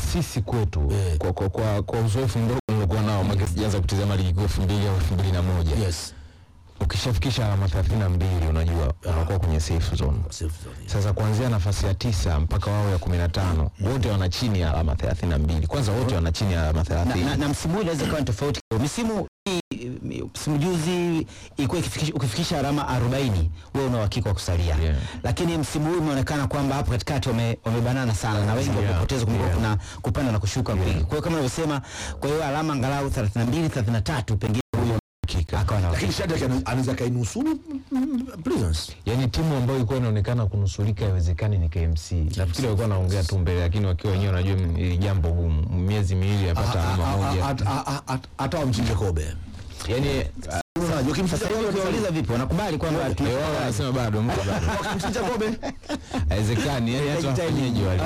sisi kwetu Eh. kwa, kwa, kwa, kwa uzoefu mdogo nilikuwa nao maka sijaanza kutizama ligi kuu elfu mbili au elfu mbili na moja Yes. ukishafikisha alama thelathini na mbili unajua unakuwa kwenye safe zone Safe zone. sasa kuanzia nafasi ya tisa mpaka wao ya kumi na tano wote wana chini ya alama thelathini na mbili kwanza wote wana chini ya alama na, thelathini na, na msimu huu inaweza kuwa ni tofauti kidogo. misimu hii msimu juzi ilikuwa ikifikisha, ukifikisha alama 40 wewe una uhakika wa kusalia Yeah. lakini msimu huu imeonekana kwamba hapo katikati wame- wamebanana sana na wengi Yeah. wamepoteza kumekuwa Yeah. kuna kupanda na kushuka kwingi. kwa hiyo kama unavyosema kwa hiyo alama angalau 32 33 pengine huyo akawa na Lakini Shadrack ana- anaweza kainusuru mm, mm, Prisons. yaani timu ambayo ilikuwa inaonekana kunusurika haiwezekani ni KMC nafikiri walikuwa naongea tu mbele lakini wakiwa wenyewe wanajua ni jambo gumu miezi miwili apata A- alama a- a- moja a- a- a- Hata wamchinje kobe. yaani Unajua ukimchinja sasa hivi kobe ukiwauliza vipi wanakubali kwamba eh, tuna- wao wanasema bado mko bado wakimchinja kobe haiwezekani yani hata Inahitaji wafanyeje wale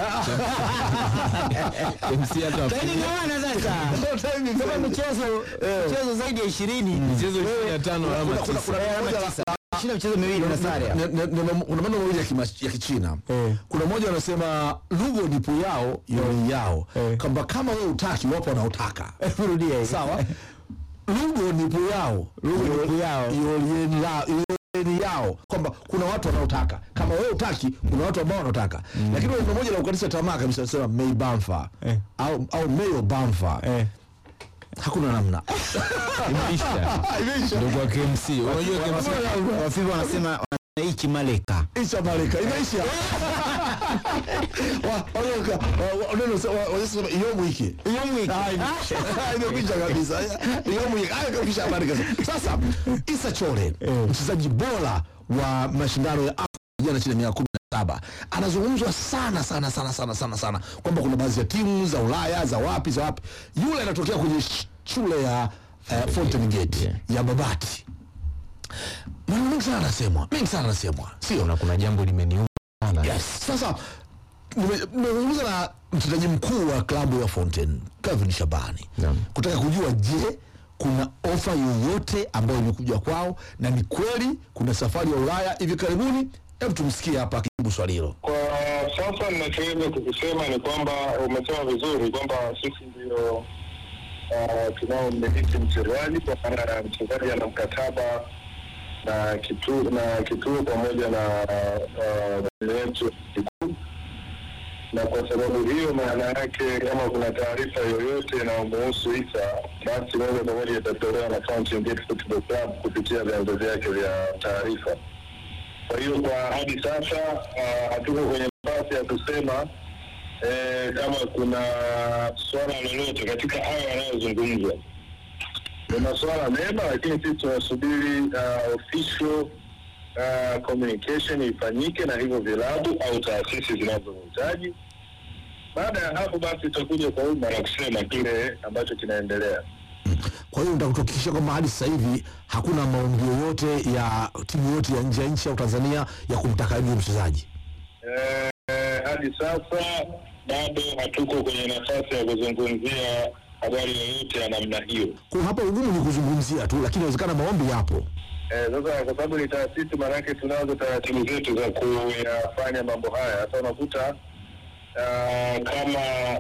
KMC hata Lakini wafanyeje gawana sasa kama michezo michezo zaidi ya 20 michezo 25 alama Kuna- kuna- tisa kuna alama moja- tisa. Shinda michezo miwili na sare Ne- ne- ne- kuna maneno mawili ya kima- ya kichina Eh. kuna moja wanasema lugo nipu yao yoi yao Eh. kwamba kama wewe utaki wapo wanaotaka rudia hivi. sawa lugo nipu yao Lugo nipu yao. yolieni la- yolieni yao kwamba kuna watu wanaotaka kama wewe utaki kuna watu ambao wanaotaka lakini neno moja la kukatisha tamaa kabisa nasema mei bamfa Eh. au, au meyo bamfa Eh. hakuna namna imeisha Imeisha. ndio kwa KMC unajua KMC Wafifu wanasema wanaichi maleka Isha Malika imeisha. Wa- wanaoka- wa- wa- neno se- wa- wanasema iyo mwiki. Iyo mwiki. Ah, imeisha. Imekwisha kabisa. Iyo mwiki. Haya kabisa habari kabisa. Sasa Isa Chore, mchezaji bora wa mashindano ya Afrika vijana chini ya miaka kumi na saba anazungumzwa sana sana sana sana sana sana kwamba kuna baadhi ya timu za Ulaya za wapi za wapi, yule anatokea kwenye sh- shule ya uh, Fountain Gate ya Babati. Maneno mengi sana anasemwa, mengi sana anasemwa, sio? kuna kuna jambo limeniuma sana Yes. Sasa nime- nimezungumza na mtendaji mkuu wa klabu ya Fountain Kevin Shabani Naam. kutaka kujua, je, kuna ofa yoyote ambayo imekuja kwao na ni kweli kuna safari ya Ulaya hivi karibuni? Hebu tumsikie hapa akijibu swali hilo. Kwa sasa ninachoweza kukisema ni kwamba umesema vizuri kwamba sisi ndio uh, tunao mmiliki mchezaji kwa maana mchezaji ana mkataba na kituo na kituo pamoja na uh, yetu kikuu, na kwa sababu hiyo, maana yake kama kuna taarifa yoyote inayomuhusu Isa, basi moja kwa moja itatolewa na Fountain Gate Football Club kupitia vyanzo vyake vya taarifa. Kwa hiyo kwa hadi sasa ah, hatuko kwenye nafasi ya kusema eh, kama kuna swala lolote katika hayo yanayozungumzwa. Ni masuala mema, lakini sisi tunasubiri uh, official uh, communication ifanyike na hivyo vilabu au taasisi zinazohitaji. Baada ya hapo basi tutakuja kwa umma na kusema kile ambacho kinaendelea. Kwa hiyo nitakuhakikishia kwamba hadi sasa hivi hakuna maombi yoyote ya timu yoyote ya nje ya nchi au Tanzania ya kumtaka yule mchezaji. Eh, hadi sasa bado hatuko kwenye nafasi ya kuzungumzia habari yoyote ya namna hiyo. Kwa hapa ugumu ni kuzungumzia tu, lakini inawezekana maombi yapo. Eh, Sasa kwa sababu ni taasisi, maanake tunazo taratibu zetu za kuyafanya mambo haya. Sasa unakuta ah, kama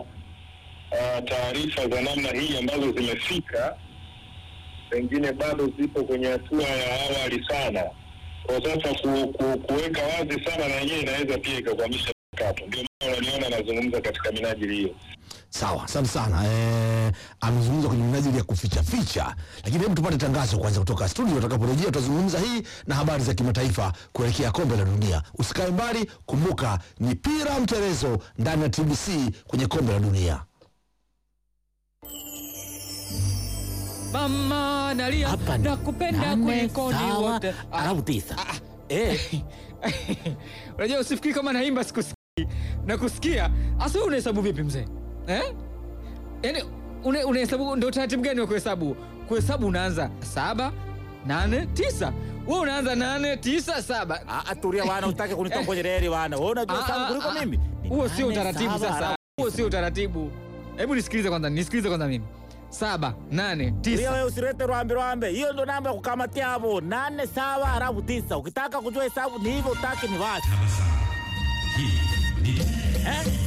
ah, taarifa za namna hii ambazo zimefika pengine bado zipo kwenye hatua ya awali sana. Kwa sasa ku, ku, kuweka wazi sana na yenyewe inaweza pia ikakwamisha mchakato. Ndio maana unaniona nazungumza katika minajili hiyo. Sawa, asante sana. Eh, amezungumza kwenye minajili ya kuficha ficha, lakini hebu tupate tangazo kwanza kutoka studio. Tutakaporejea tutazungumza hii na habari za kimataifa kuelekea kombe la dunia. Usikae mbali, kumbuka ni pira mterezo ndani ya TBC kwenye kombe la dunia. Mama nalia Hapa ni nakupenda nane, kulikoni sawa, wote. Ah, alafu tisa. Eh, Unajua usifikiri kama naimba sikusikii. Nakusikia. Asa wewe unahesabu vipi mzee? Eh? Yaani une- unahesabu ndio taratibu gani wa kuhesabu? Kuhesabu unaanza saba, nane, tisa. Wewe unaanza nane, tisa, saba. ah, ah, tulia wana, utake kunitoa kwenye reli wana. Wewe unajua Ah, sana ah, kuliko ah. mimi. Ni Huo sio nane, utaratibu saba, sasa. alafu Huo sio utaratibu. Hebu nisikilize kwanza, nisikilize kwanza mimi. Saba, nane, Tulia tisa. wewe usilete rwambe rwambe. Hiyo ndo namba ya kukamatia hapo. Nane sawa halafu tisa. Ukitaka kujua hesabu ni hivyo, utaki ni wapi? Eh?